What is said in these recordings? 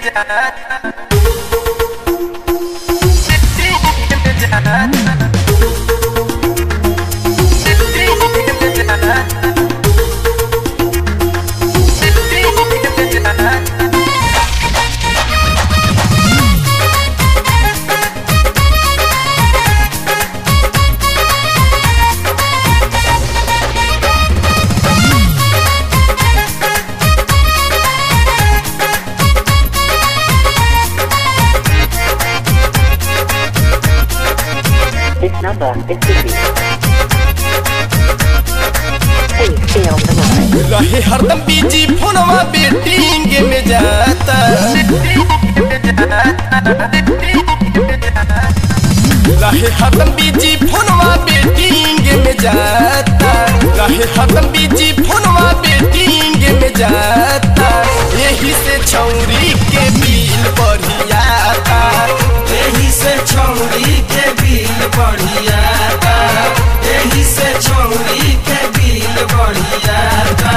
This number is busy. Please stay on the line. रहे हरदम busy फोनवा betting में जाता रहे हरदम बीजी फोनवा बेटिंग में जाता रहे हरदम बीजी फोनवा बेटिंग में जाता यही से छौरी के बिल बढ़ियाता एही से छौरी के बिल बढ़ियाता एही से छौरी के बिल बढ़ियाता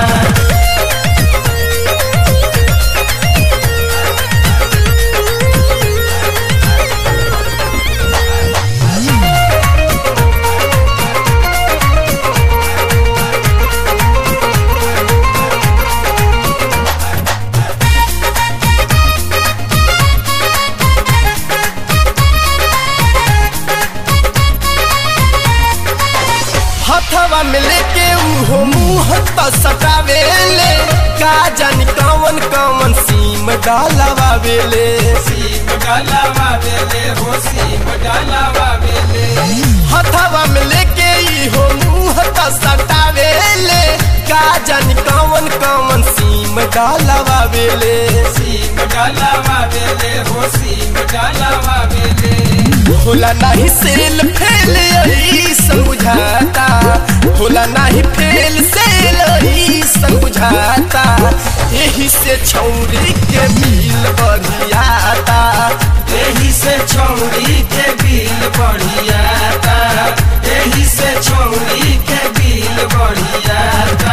हथवा में लेके उहो मुंह त सटावेले का जानी कौन कौन सीम डालवावेले सीम डालावा बेले हो सीम डालावा बेले हथवा में लेके इहो मुंह त सटावेले का जानी कौन कौन सीम डालवावेले सीम डालावा बेले हो सीम डालावा बेले होला नाही सेल फेल यही समझाता होला नाही फेल सेल यही समझाता यही से छौरी के बिल बढ़ियाता एही से छौरी के बिल बढ़ियाता एही से छौरी के बिल बढ़ियाता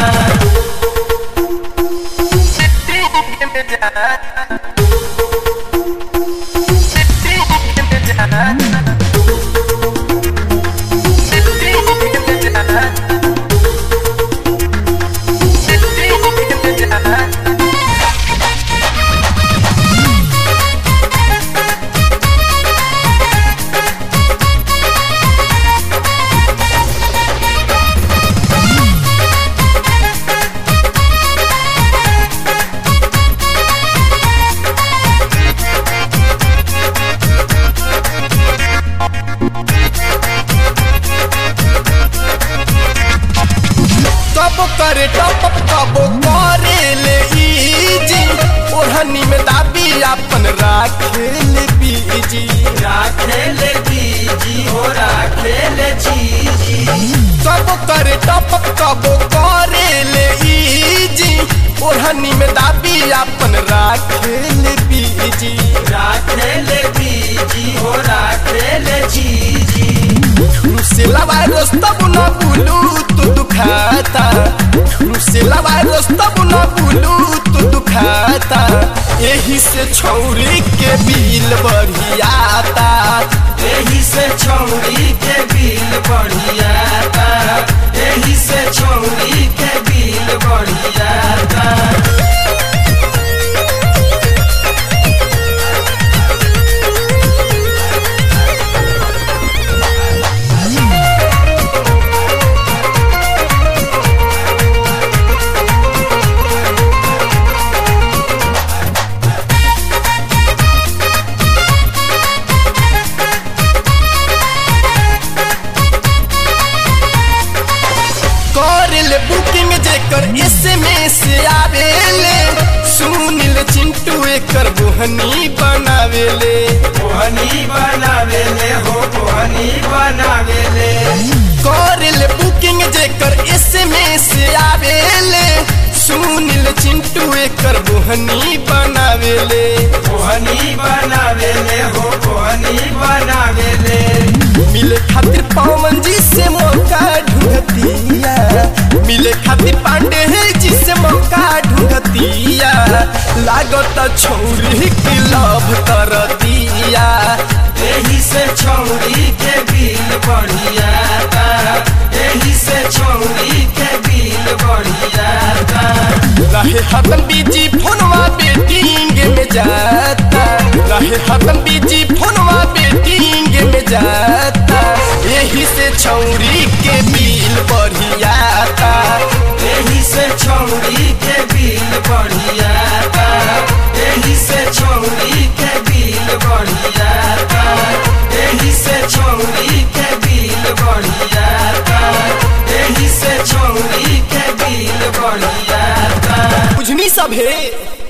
कब करे टप कब करे ले इजी ओढ़नी में दाबी अपन राखे ले बीजी राखेले जीजी हो राखेले जीजी कब करे टप कब करे ले इजी ओढ़नी में दाबी अपन राखे ले बीजी राखेले जीजी हो राखेले जीजी से लवाए रोस्तब न बुलू तू दुखाता से लवाए रोस्तब न बुलू तू दुखाता यही से छौरी के बिल बढ़ियाता एही से छौरी के बिल बढ़ियाता एही से छौरी के बिल बढ़ियाता कर ले बुकिंग जेकर एसएमएस आवेले सुनिल चिंटू एकर बोहनी बनावेले कोहनी बनावेले हो कोहनी बनावेले कर ले बुकिंग जेकर एसएमएस आवेले सुनिल चिंटू एकर बोहनी बनावेले कोहनी बनावेले हो कोहनी बनावेले मिले खातिर पवन जी से मौका ढूंढतिया मिले खातिर पांडे जी से मौका ढूंढतिया लागत छौरी की लभ कर दिया एही से छौरी के बिल बढ़िया ता एही से छौरी के बिल बढ़िया ता रहे हतन बीजी फोनवा बेटिंग में जाता रहे हतन बीजी फोनवा बेटिंग में जाता यही से छौरी के बिल बढ़ियाता एही से छौरी के बिल बढ़िया ता एही से छौरी के बिल बढ़िया ता एही से छौरी के बिल बढ़िया ता एही से छौरी के बिल बढ़िया ता बुझनी सब है